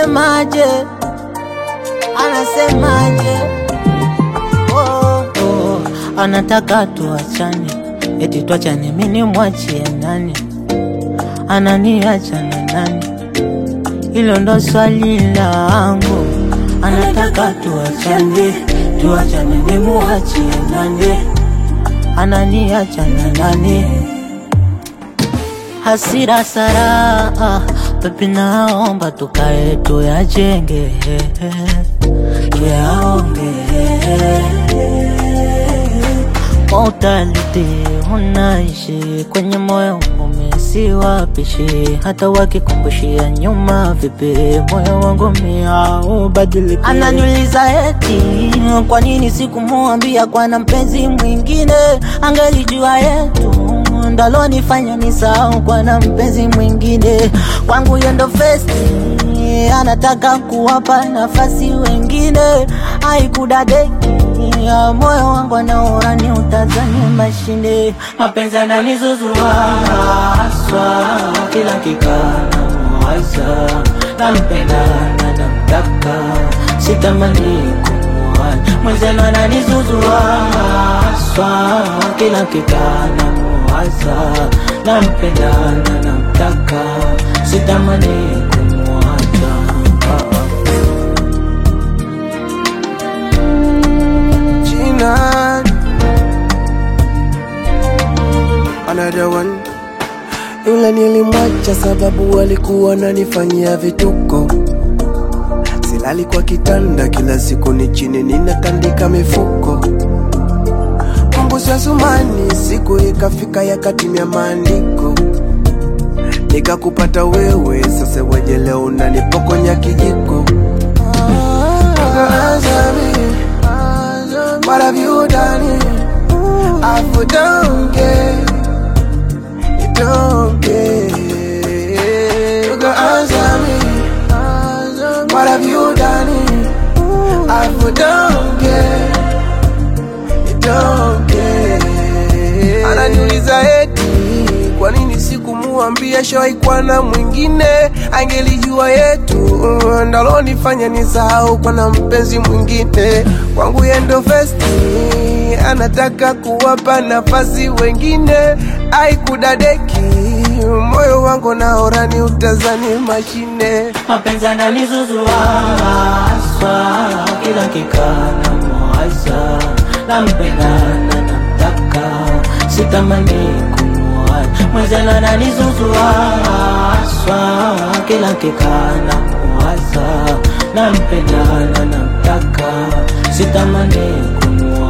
anasemaje? Anasemaje? Oh, oh, anataka tuachane, eti tuachane, mimi mwachie nani? Ananiacha na nani? Hilo ndo swali langu. Anataka tuachane, tuachane, mimi mwachie nani? Ananiacha na nani? Hasira sara, pepi naomba tukae tuyajenge, tuyaonge Mortality unaishi kwenye moyo wangu siwapishi, hata wakikumbushia nyuma vipi, moyo wangu mia ubadiliki. Ananiuliza eti kwa nini sikumwambia kwa na mpenzi mwingine, angelijua yetu ndalonifanya nisahau kwa na mpenzi mwingine. Kwangu yendo festi anataka kuwapa nafasi wengine, haikudadeki ya moyo wangu anaona ni utazani mashine, mapenzi ananizuzua haswa, kila kikana mwaza, nampenda na namtaka, sitamani kumwacha mwenzenu, ananizuzua haswa, kila kikana mwaza, nampenda na namtaka, sitamani kumwacha Gina. Another one. Yule nilimwacha sababu alikuwa ananifanyia vituko. Silali kwa kitanda kila siku ni chini ninatandika mifuko. Kumbusha sumani siku ikafika yakatimia maandiko. Nikakupata wewe sasa weje leo unanipokonya kijiko. Azami, What have you done? I don't care. You don't care. You can answer me. What have you done? I don't care. You don't care. Ananiuliza eti kwa nini sikumuambia shawahi na mwingine, angelijua yetu ndalonifanya nisahau kwa na mpenzi mwingine. Kwangu yendo festi anataka kuwapa nafasi wengine, aikudadeki moyo wangu naora ni utazani mashine mapenzi ananizuzua haswa, kila kikana mwaza, nampenda na namtaka, sitamani kumwacha mwenzenu, ananizuzua haswa, kila kikana mwaza, nampenda na namtaka, sitamani kumwacha